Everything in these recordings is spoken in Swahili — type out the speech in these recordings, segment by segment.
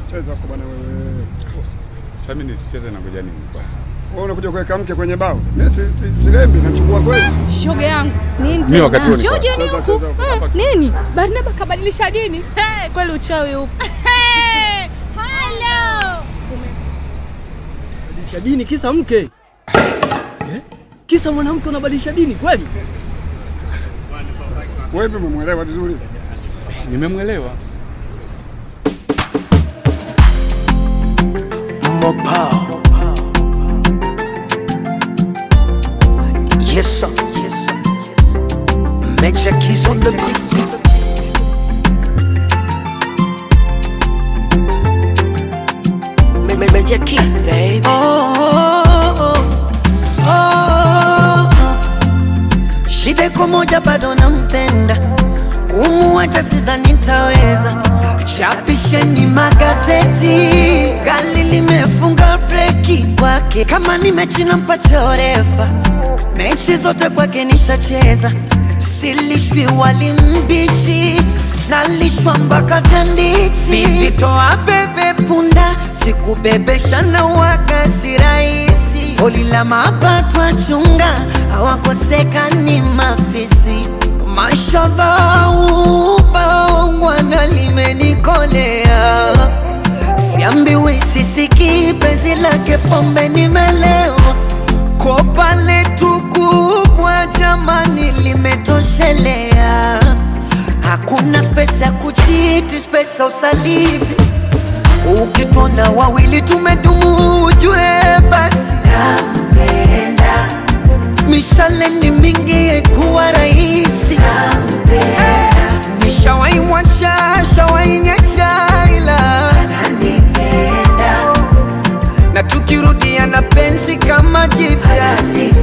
Cheza huko bwana wewe. Sasa mimi nisicheze na ngoja nini? Wewe unakuja kuweka mke kwenye bao. Mimi si, si, silembi nachukua kweli. Shoga yangu nini Mimi wakati huo tena? nilikuwa- Shoga ni Cheza, huku cheza, Mm, hapa. nini? Barnaba kabadilisha dini. Hey, kweli uchawi huko. Hello. Badilisha dini kisa mke eh? Kisa mwanamke unabadilisha dini kweli? Wewe vipi umemwelewa vizuri? Nimemwelewa. Mopao. Yes, sir. Yes, sir. Major keys on the beat. Ma- ma- Major Kiss, baby. Oh, oh, oh, oh. Shida iko moja, bado nampenda, kumuacha sidhani nitaweza. Chapisheni magazeti, gari limefunga breki kwake. Kama ni mechi nampatia orefa, mechi zote kwake nishacheza. Silishwi wali mbichi, nalishwa mpaka vyanditi. Vivitoa bebe punda, sikubebesha na waga si rahisi. Holi la mapato achunga, hawakosekani mafisi. Mashallah, ubaongwana limenikolea Siambiwi sisiki penzi lake pombe nimelewa Kopa letu kubwa jamani limetoshelea Hakuna spesa ya kuchiti, spesa usaliti Ukitona wawili tumedumu ujue basi nampenda Mishale ni mingi kuwa rahisi Nishawaimwacha, shawainyacha ila na tukirudia na penzi kama jipya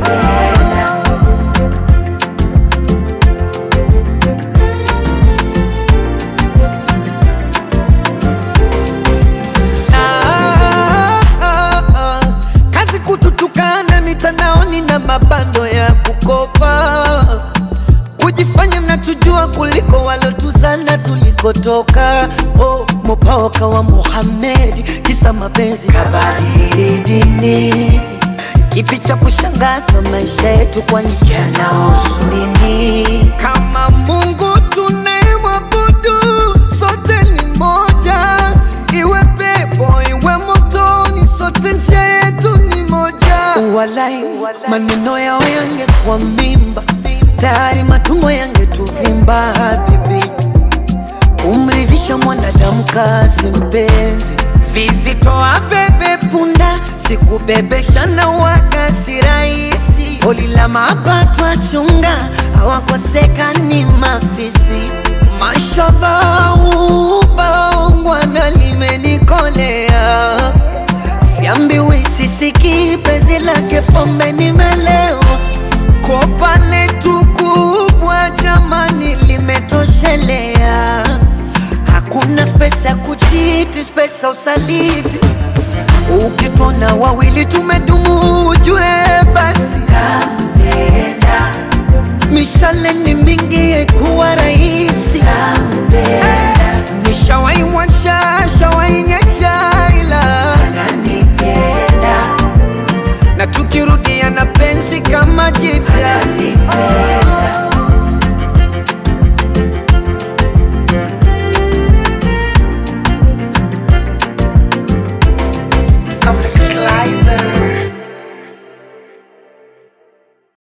Ah, ah, ah. kazi kututukana mitandaoni na mabando ya kukopa kujifanya mnatujua kuliko walotuzana tulikotoka oh, mopaoka wa Muhammad kisa mapenzi kabadili dini kipi cha kushangaza maisha yetu kwani yanahusu nini kama Mungu tunayemwabudu sote ni moja iwe pepo iwe motoni sote njia yetu ni moja walai maneno yao yangekuwa mimba tayari matumbo yangetuvimba habibi kumridhisha mwanadamu kazi mpenzi vizitoa bebe punda sikubebesha na waga si rahisi holi la mapato achunga hawakosekani mafisi mashallah ubaongwana limenikolea siambiwi sisiki penzi lake pombe nimelewa kopa letu kubwa jamani limetoshelea hakuna spesa ya kuchiti spesa usaliti ukitona wawili tumedumu ujue basi nampenda mishale ni mingi kuwa rahisi nishawaimwacha